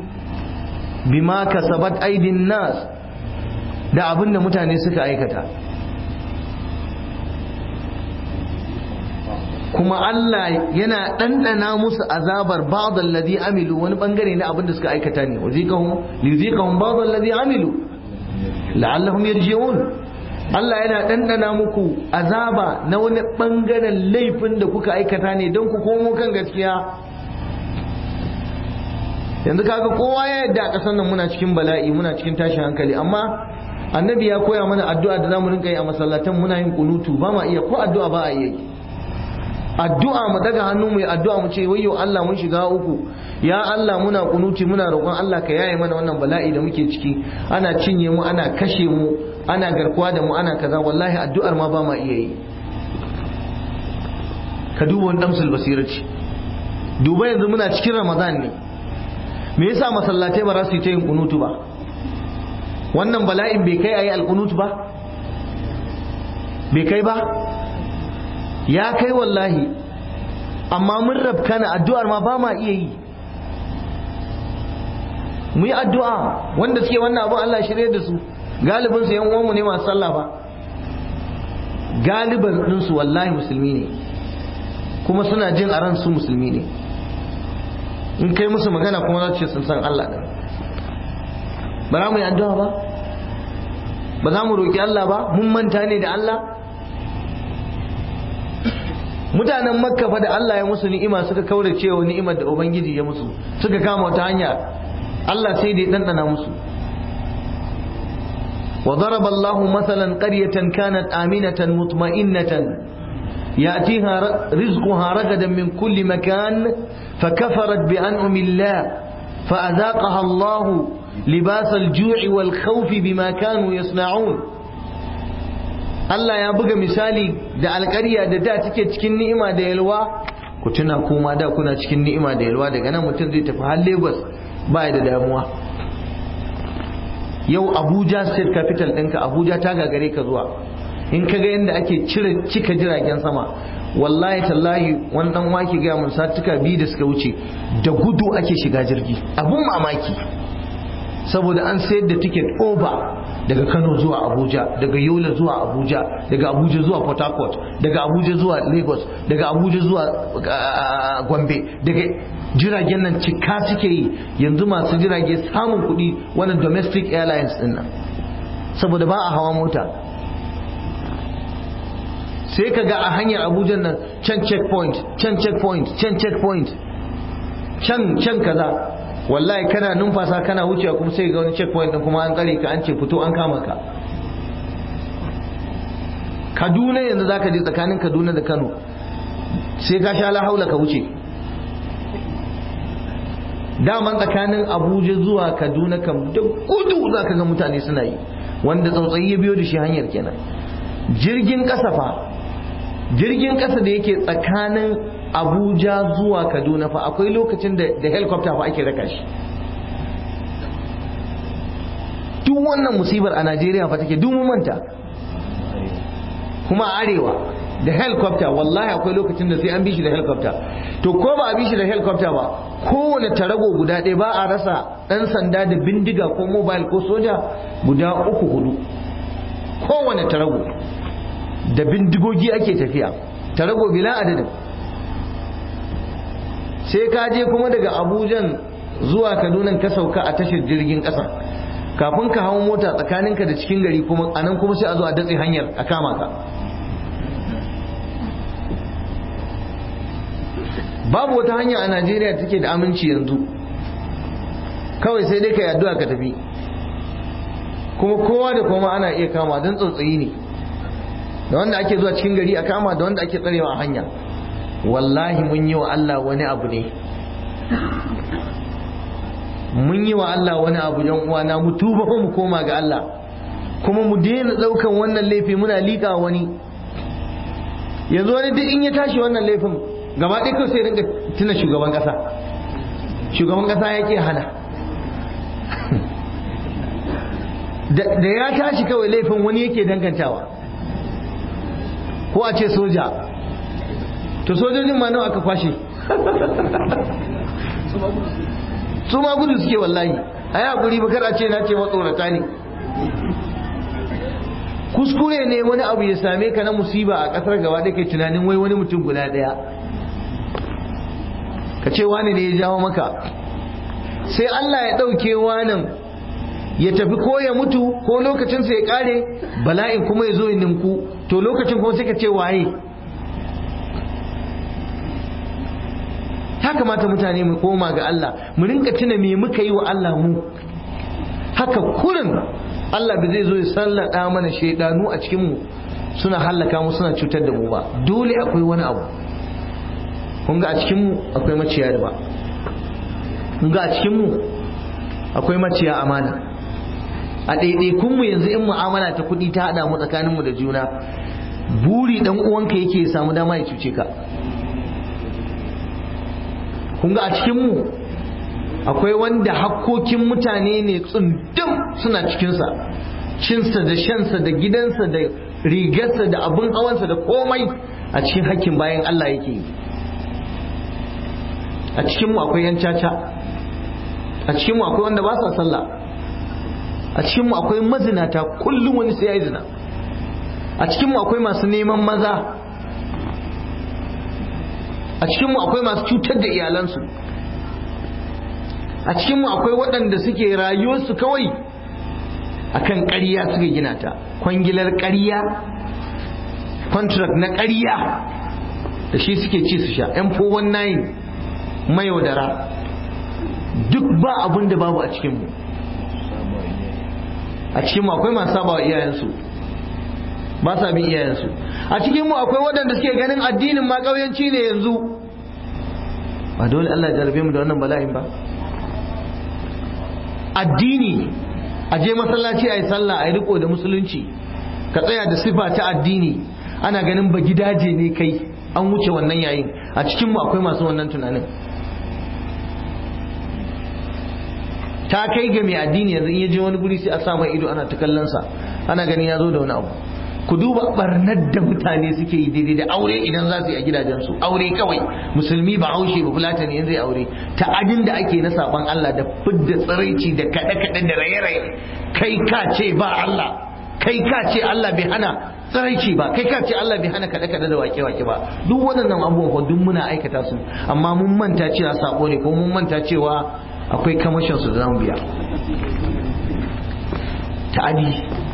bima kasabat aidin nas da abin da mutane suka aikata kuma Allah yana ɗanɗana musu azabar ba'd alladhi amilu wani bangare na abin da suka aikata ne waziqahum liziqahum ba'd alladhi amilu la'allahum yarji'un Allah yana ɗanɗana muku azaba na wani bangaren laifin da kuka aikata ne don ku komo kan gaskiya yanzu kaga kowa ya yadda a ƙasar nan muna cikin bala'i muna cikin tashin hankali amma annabi ya koya mana addu'a da zamu rinka yi a masallatan muna yin kunutu ba ma iya ko addu'a ba a iya yi addu'a mu daga hannu mu yi addu'a mu ce wayyo Allah mun shiga uku ya Allah muna kunuti muna roƙon Allah ka yaye mana wannan bala'i da muke ciki ana cinye mu ana kashe mu ana garkuwa da mu ana kaza wallahi addu'ar ma ba ma iya yi ka duba wani damsul basirati duba yanzu muna cikin ramadan ne me yasa masallatai ba za su yi ta yin kunutu ba wannan bala'in bai kai ayi alkunutu ba bai kai ba ya kai wallahi amma mun rabkana addu'ar ma ba ma iya yi mu yi addu'a wanda suke wannan abin Allah shirye da su galibin su yan uwanmu ne masu sallah ba galiban ɗinsu wallahi musulmi ne kuma suna jin a ransu musulmi ne in kai musu magana kuma za su ce sun san Allah ɗin ba za mu yi addu'a ba ba za mu roƙi Allah ba mun manta ne da Allah mutanen makka fa da Allah ya musu ni'ima suka kaura cewa ni'imar da ubangiji ya musu suka kama wata hanya Allah sai da ya dandana musu وضرب الله مثلا قرية كانت آمنة مطمئنة يأتيها رزقها رغدا من كل مكان فكفرت بأنعم الله فأذاقها الله لباس الجوع والخوف بما كانوا يصنعون Allah ya buga misali da alƙarya da da take cikin ni'ima da yalwa ku tuna kuma da kuna cikin ni'ima da yalwa daga nan mutum zai tafi har Lagos ba da damuwa yau Abuja state capital ɗinka Abuja ta gagare ka zuwa in ka ga yadda ake cire cika jiragen sama wallahi tallahi wani dan wake ga mun satuka biyu da suka wuce da gudu ake shiga jirgi abun mamaki saboda an sayar da ticket over daga Kano zuwa Abuja daga Yola zuwa Abuja daga Abuja zuwa Port Harcourt daga Abuja zuwa Lagos daga Abuja zuwa Gombe daga jiragen nan cika suke yi yanzu masu jirage samun kuɗi wannan domestic airlines din nan saboda ba a hawa mota sai ka ga a hanyar Abuja nan can checkpoint can checkpoint can checkpoint can can kaza wallahi kana numfasa kana wucewa kuma sai ga wani checkpoint din kuma an tsare ka an ce fito an kama ka Kaduna yanzu zaka je tsakanin Kaduna da Kano sai ka sha lahaula ka wuce daman tsakanin Abuja zuwa Kaduna kam da gudu zaka ga mutane suna yi wanda tsautsayi ya biyo da shi hanyar kenan jirgin kasa fa jirgin kasa da yake tsakanin abuja zuwa kaduna fa akwai lokacin da da helicopter fa ake raka shi duk wannan musibar a najeriya fa take duk manta kuma a arewa da helicopter wallahi akwai lokacin da sai an bi shi da helicopter to ko ba a bi shi da helicopter ba kowane tarago guda ɗaya ba a rasa ɗan sanda da bindiga ko mobile ko soja guda uku hudu kowane tarago da bindigogi ake tafiya tarago bila adadin sai ka je kuma daga abujan zuwa kaduna ka sauka a tashar jirgin ƙasa kafin ka hau mota tsakaninka da cikin gari kuma anan kuma sai a zo a datse hanyar a kama ka babu wata hanya a najeriya take da aminci yanzu kawai sai dai ka yi addu'a ka tafi kuma kowa da kuma ana iya kama don tsautsayi ne da wanda ake zuwa cikin gari a kama da wanda ake tsarewa a hanya wallahi mun yi wa Allah wani abu ne mun yi wa Allah wani abu yan uwana mu tuba ko mu koma ga Allah kuma mu daina daukan wannan laifi muna liƙa wani yanzu wani duk in ya tashi wannan laifin gaba ɗaya kawai sai rinka tuna shugaban ƙasa shugaban ƙasa ya ke hana da ya tashi kawai laifin wani yake dangantawa ko a ce soja to sojojin ma nawa aka kwashe su ma gudu suke wallahi a yi haƙuri bakar a ce na ce matsorata ne kuskure ne wani abu ya same ka na musiba a ƙasar gaba da kai tunanin wai wani mutum guda ɗaya ka ce wani ne ya jawo maka sai Allah ya ɗauke wanan ya tafi ko ya mutu ko lokacinsa ya ƙare bala'in kuma ya zo ya ninku to lokacin kuma sai ka ce waye ya kamata mutane mu koma ga Allah mu rinka tuna me muka yi wa Allah mu haka kurin Allah ba zai zo ya sallada mana shaidanu a cikin mu suna hallaka mu suna cutar da mu ba dole akwai wani abu kun ga a cikin mu akwai maciya riba kun ga a cikin mu akwai maciya amana a ɗaiɗaikun mu yanzu in mu'amala ta kuɗi ta haɗa mu tsakanin mu da juna buri dan uwanka yake ya samu dama ya cuce ka kun ga a cikin mu akwai wanda hakkokin mutane ne tsundum suna cikinsa cinsa da shansa da gidansa da rigarsa da abin hawansa da komai a cikin hakkin bayan Allah yake yi a cikinmu akwai yan caca a cikinmu akwai wanda ba sa sallah a cikinmu akwai mazinata kullum wani sai ya yi zina a cikinmu akwai masu neman maza a cikinmu akwai masu cutar da iyalansu a cikinmu akwai waɗanda suke rayuwarsu kawai akan ƙarya suka gina ta kwangilar ƙarya contract na ƙarya da shi suke ci su sha m419 mayaudara duk ba abin da babu a cikinmu a cikinmu akwai masu saba wa iyayensu ba sa bin iyayensu a cikinmu akwai waɗanda suke ganin addinin ma ƙauyanci ne yanzu ba dole Allah ya jarabe mu da wannan bala'in ba addini a je masallaci a yi sallah a yi riko da musulunci ka tsaya da sifa ta addini ana ganin ba gidaje ne kai an wuce wannan yayin a cikinmu akwai masu wannan tunanin ta kai ga mai addini yanzu in ya je wani guri sai a sa mai ido ana ta kallon sa ana ganin ya zo da wani abu ku duba barnar da mutane suke yi daidai da aure idan za su yi a gidajensu aure kawai musulmi ba haushe ba fulata ne zai aure ta'adin da ake na saban Allah da fidda tsiraici da kaɗe-kaɗe da raye-raye kai ka ce ba Allah kai ka ce Allah bai hana tsiraici ba kai ka ce Allah bai hana kaɗe-kaɗe da wake-wake ba duk waɗannan abubuwan duk muna aikata su amma mun manta cewa sabo ne ko mun manta cewa akwai kamashin su da zamu biya ta'adi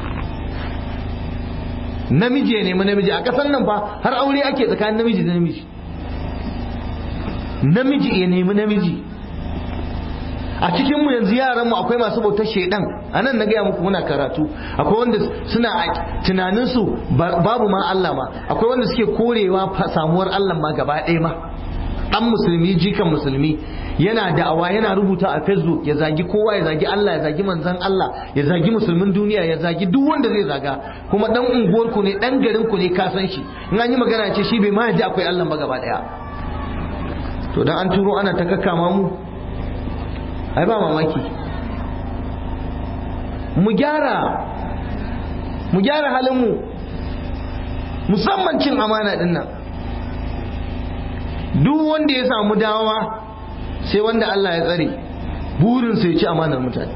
namiji ya nemi namiji a ƙasar nan fa har aure ake tsakanin namiji da namiji namiji ya nemi namiji a cikinmu yanzu yaranmu akwai masu bautar shaidan a nan na gaya muku muna karatu akwai wanda suna a tunaninsu babu ma Allah ma akwai wanda suke korewa samuwar Allah ma gaba ɗaya ma ɗan musulmi jikan musulmi yana da'awa yana rubuta a facebook ya zagi kowa ya zagi Allah ya zagi manzan Allah ya zagi musulmin duniya ya zagi duk wanda zai zaga kuma dan unguwarku ne dan garinku ne ka san shi in an yi magana ce shi bai ma ji akwai Allah ba gaba daya to dan an turo ana ta kakkama mu ai ba mamaki mu gyara mu gyara halin mu musamman cin amana din nan duk wanda ya samu dawa sai wanda Allah ya tsare burinsa ya ci amanar mutane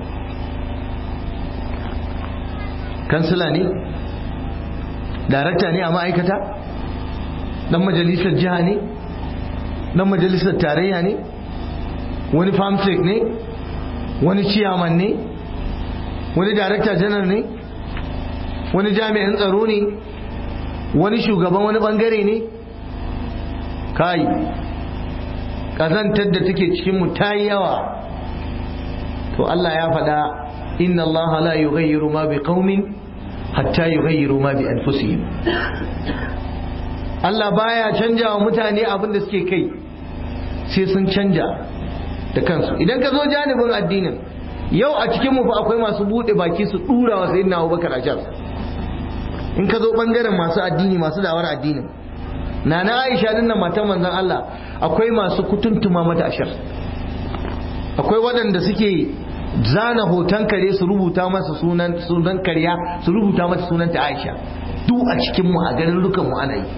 kansila ne darakta ne a ma'aikata dan majalisar jiha ne dan majalisar tarayya ne wani famsek ne wani ciyaman ne wani darakta janar ne wani jami'in tsaro ne wani shugaban wani bangare ne kai ƙazantar da take cikinmu ta yi yawa to Allah ya faɗa inna Allah la yughayyiru ma bi qaumin hatta yughayyiru ma bi anfusihim Allah baya canja wa mutane abin da suke kai sai sun canja da kansu idan ka zo janibin addinin yau a cikin mu fa akwai masu bude baki su dura wa sayyidina Abubakar a can in ka zo bangaren masu addini masu dawar addinin nana Aisha din nan matan manzon Allah akwai masu kutuntuma mata ashar akwai waɗanda suke zana hoton kare su rubuta masa sunan sunan karya su rubuta mata sunanta Aisha duk a cikin mu a garin rukan mu ana yi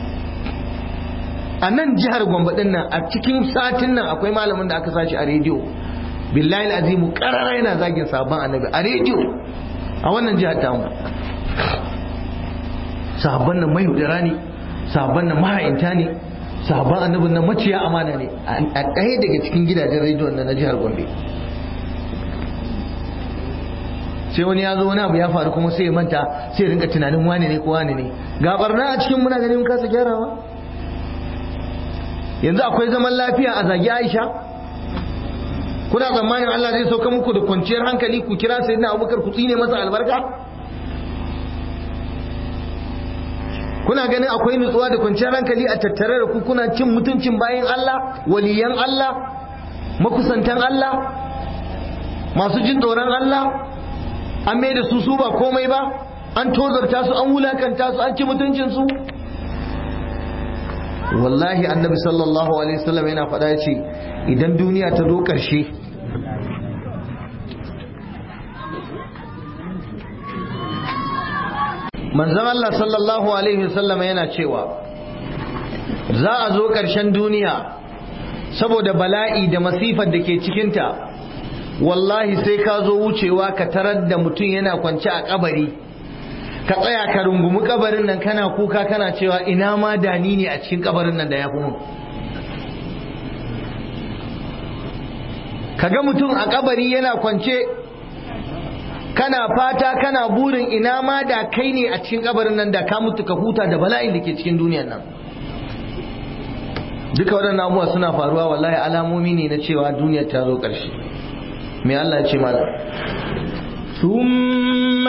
a nan jihar Gombe din nan a cikin satin nan akwai malamin da aka sashi a rediyo billahi azimu karara yana zagin sabon annabi a rediyo a wannan jihar tamu sahabban nan mayaudara ne sahabban nan maha'inta ne sahabban annabin nan maciya amana ne a ɗaya daga cikin gidajen rediyon na jihar gombe sai wani ya zo wani abu ya faru kuma sai ya manta sai ya rinka tunanin wane ne ko wane ne ga barna a cikin muna ganin kasa gyarawa yanzu akwai zaman lafiya a zagi aisha kuna tsammanin Allah zai sauka muku da kwanciyar hankali ku kira sai na abubakar ku tsine masa albarka kuna ganin akwai nutsuwa da kwanciyar hankali a tattare da ku kuna cin mutuncin bayan Allah waliyan Allah makusantan Allah masu jin tsoron Allah an mai da su su ba komai ba an tozarta su an wulakanta su an ci mutuncin su wallahi annabi sallallahu alaihi wasallam yana faɗa ya ce idan duniya ta zo ƙarshe manzon Allah sallallahu alaihi wasallam yana cewa za a zo ƙarshen duniya saboda bala'i da masifar da ke cikinta wallahi sai ka zo wucewa ka tarar da mutum yana kwance a kabari ka tsaya ka rungumi kabarin nan kana kuka kana cewa ina ma dani ne a cikin kabarin nan da ya fi mun ka ga mutum a kabari yana kwance kana fata kana burin ina ma da kai ne a cikin kabarin nan da ka mutu ka huta da bala'in da ke cikin duniyar nan duka waɗannan abubuwa suna faruwa wallahi alamomi ne na cewa duniyar ta zo ƙarshe me Allah ya ce malam ثم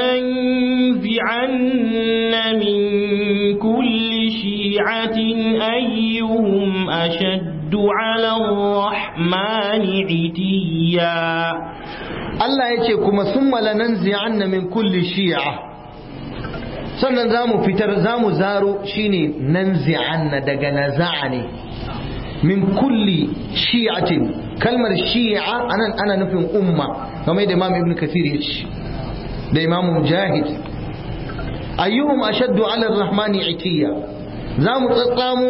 لننزعن من كل شيعة أيهم أشد على الرحمن عتيا Allah ya ce kuma sun lananzi'anna min kulli shi'a sannan za mu fitar za mu zaro shine nanzi'anna daga naza'a ne min kulli shi'atin kalmar shi'a anan ana nufin umma kamar da imam ibn kathir ya ce da imam mujahid ayyuhum ashaddu ala ar-rahmani itiya za mu tsatsamo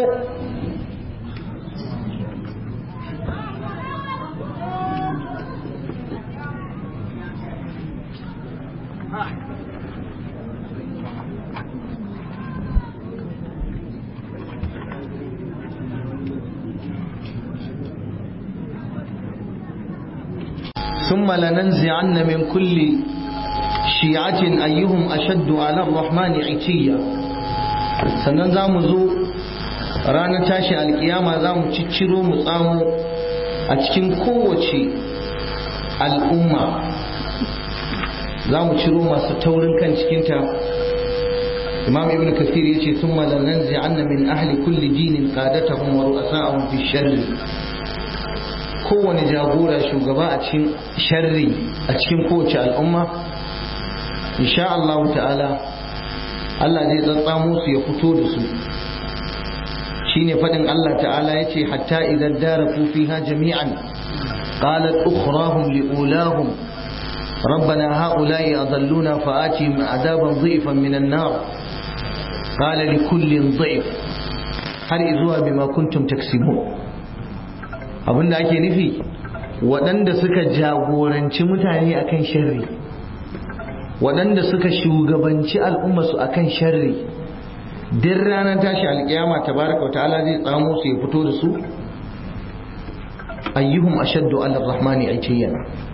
ثم لننزعن من كل شيعة أيهم أشد على الرحمن عتيا sannan za mu zo ranar tashi alkiyama za mu cicciro mu tsamo a cikin kowace al'umma za mu ciro masu taurin kan cikinta imam ibn kasir ya ce sun malannan zi'anna min ahli kulli dinin qadatahum wa ru'asa'ahum fi sharri kowane jagora shugaba a cikin sharri a cikin kowace al'umma insha Allah ta'ala Allah zai tsatsamo su ya fito da su shine fadin Allah ta'ala yace hatta idan daraku fiha jami'an qalat ukhrahum liulahum ربنا هؤلاء أضلونا فآتهم عذابا ضعفا من النار قال لكل ضعف هل إذوا بما كنتم تكسبون abinda ake nufi waɗanda suka jagoranci mutane akan sharri waɗanda suka shugabanci al'ummarsu akan sharri din ranar tashi alƙiyama tabaraka wa ta'ala zai tsamo su ya fito da su ayyuhum ashaddu ala rahmani aitiyan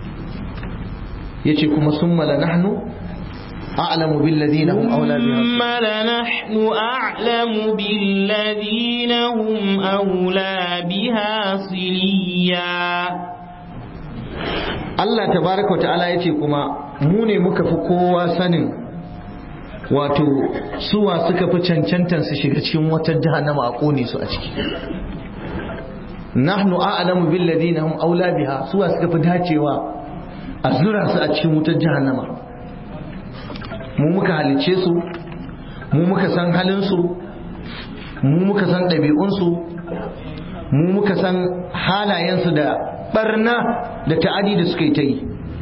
yace kuma summa la nahnu a'lamu bil ladina hum awla biha ثم لنحن أعلم بالذين هم أولى بها صليا Allah tabaraka wa ta'ala yace kuma mu ne muka fi kowa sanin wato suwa suka fi cancantan su shiga cikin wata jahannama a kone su a ciki nahnu a'lamu bil ladina hum aula biha suwa suka fi dacewa a zura su a cikin wutar jahannama mu muka halice su mu muka san halin su mu muka san ɗabi'un su mu muka san halayen su da barna da ta'adi da suka yi ta yi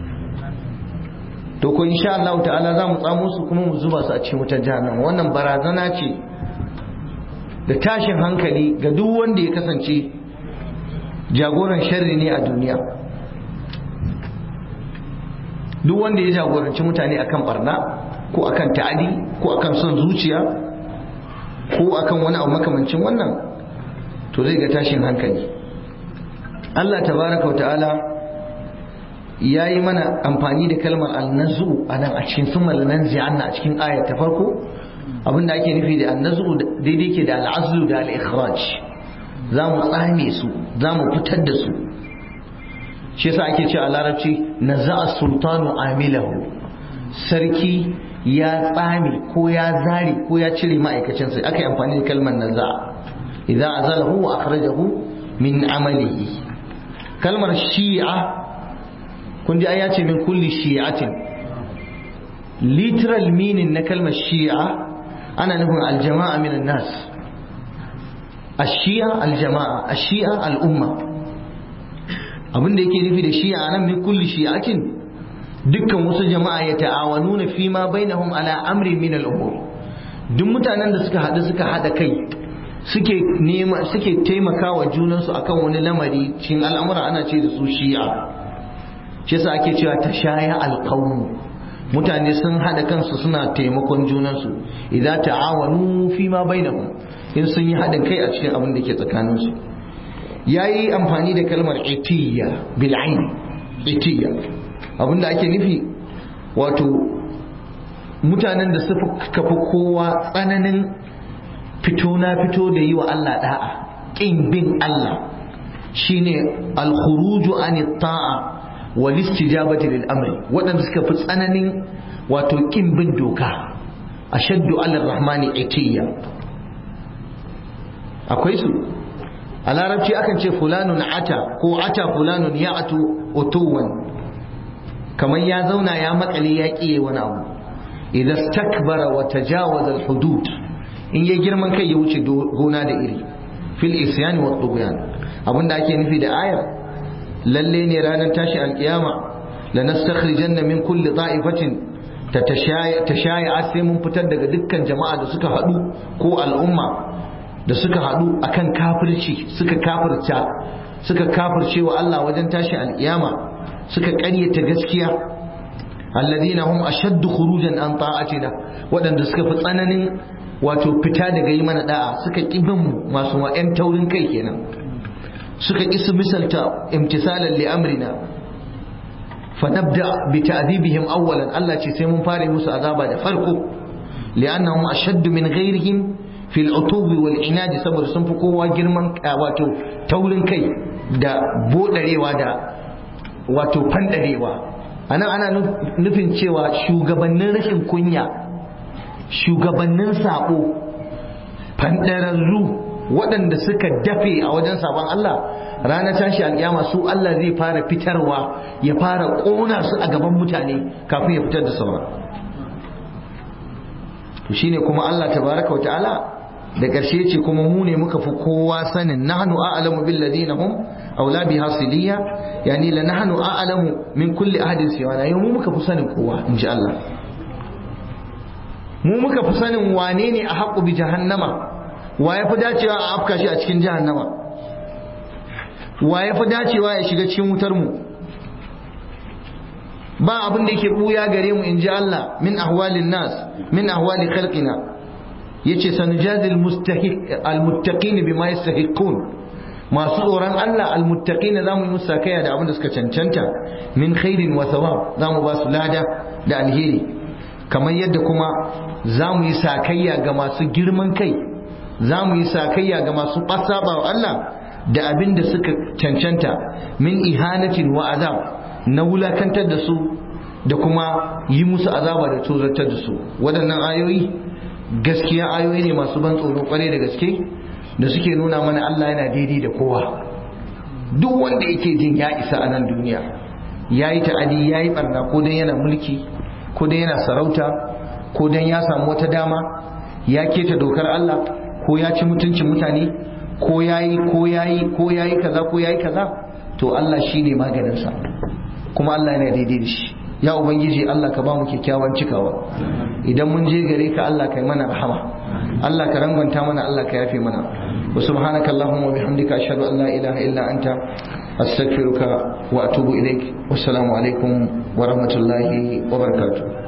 to ko insha Allah ta'ala za mu tsamo su kuma mu zuba su a cikin wutar jahannama wannan barazana ce da tashin hankali ga duk wanda ya kasance jagoran sharri ne a duniya duk wanda ya jagoranci mutane akan barna ko akan ta'adi ko akan son zuciya ko akan wani abu makamancin wannan to zai ga tashin hankali Allah tabaraka wa ta'ala ya yi mana amfani da kalmar annazu a nan a cikin sun malanan zi'anna a cikin ayar ta farko abinda ake nufi da annazu daidai ke da al'azlu da al'ikhraj za mu tsame su za mu fitar da su shi yasa ake ce a larabci naza'a sultanu amilahu sarki ya tsame ko ya zare ko ya cire ma'aikacinsa aka yi amfani da kalmar naza'a idan azalahu wa akhrajahu min amalihi kalmar shi'a kun ji ya ce min kulli shi'atin literal meaning na kalmar shi'a ana nufin aljama'a min nas ashiya aljama'a ashiya al'umma abin da yake nufi da shi'a nan min kulli shi'atin dukkan wasu jama'a ya ta'awanuna fi ma bainahum ala amri min al'umur duk mutanen da suka haɗu suka haɗa kai suke nema suke taimakawa junansu akan wani lamari cikin al'amura ana ce da su shi'a shi yasa ake cewa tashaya alqawm mutane sun hada kansu suna taimakon junansu idan ta'awanu fi ma bainahum in sun yi hadin kai a cikin abin da ke tsakanin su yayi amfani da kalmar itiyya bil ain itiyya abin da ake nufi wato mutanen da suka kafa kowa tsananin fito na fito da yi wa Allah da'a kin bin Allah shine al-khuruju an ta'a wal istijabati lil amri waɗanda suka fi tsananin wato kin bin doka ashaddu ala rahmani itiya akwai su a larabci akan ce fulanun ata ko ata fulanun ya'atu utuwan kamar ya zauna ya makale ya kiye wani abu idan stakbara wa tajawaza al hudud in ya girman kai ya wuce gona da iri fil isyani wa tughyan abinda ake nufi da ayar lalle ne ranar tashi alkiyama la nastakhrijanna min kulli da'ifatin tashaya sai mun fitar daga dukkan jama'a da suka hadu ko al'umma da suka hadu akan kafirci suka kafirta suka kafirce wa Allah wajen tashi alkiyama suka ƙaryata gaskiya alladhina hum ashaddu khurujan an ta'atina waɗanda suka fi tsananin wato fita daga yi mana da'a suka ƙi bin masu wa'yan taurin kai kenan suka ƙi su misalta imtisalan li amrina fa nabda bi ta'dibihim awwalan Allah ce sai mun fare musu azaba da farko li'annahum ashaddu min ghairihim fil utubi wal inadi saboda sun fi kowa girman wato taurin kai da bodarewa da wato fandarewa anan ana nufin cewa shugabannin rashin kunya shugabannin saƙo fandararru waɗanda suka dafe a wajen sabon Allah ranar tashi alƙiyama su Allah zai fara fitarwa ya fara ƙona su a gaban mutane kafin ya fitar da sauran to shine kuma Allah tabaraka wa ta'ala da ƙarshe ce kuma mu ne muka fi kowa sanin nahnu a'lamu bil ladina hum aula biha siliya yani la nahnu a'lamu min kulli ahadin siwana yau mu muka fi sanin kowa inji Allah mu muka fi sanin wane ne a haƙu bi jahannama wa ya fi dacewa a afka shi a cikin jahannama wa ya fi dacewa ya shiga cikin wutar mu ba abin da yake buya gare mu in ji Allah min ahwalin nas min ahwali khalqina yace sanujazi almuttaqin bima yastahiqun masu tsoron Allah almuttaqin zamu yi musu sakaya da abin da suka cancanta min khairin wa thawab zamu ba su lada da alheri kamar yadda kuma za mu yi sakayya ga masu girman kai za mu yi sakayya ga masu ɓasaba wa Allah da abin da suka cancanta min ihanatin wa azab na wulakantar da su da kuma yi musu azaba da tozartar da su waɗannan ayoyi gaskiya ayoyi ne masu ban tsoro kwarai da gaske da suke nuna mana Allah yana daidai da kowa duk wanda yake jin ya isa a nan duniya ya yi ta'adi ya yi ɓarna ko dan yana mulki ko dan yana sarauta ko dan ya samu wata dama ya keta dokar Allah ko ya ci mutuncin mutane ko yayi ko yayi ko yayi kaza ko yayi kaza to Allah shine maganinsa kuma Allah yana daidai da shi ya ubangiji Allah ka ba mu kyakkyawan cikawa idan mun je gare ka Allah ka yi mana rahama Allah ka rangwanta mana Allah ka yafe mana wa subhanaka allahumma wa bihamdika ashhadu an la ilaha illa anta astaghfiruka wa atubu ilaik wassalamu alaikum wa rahmatullahi wa barakatuh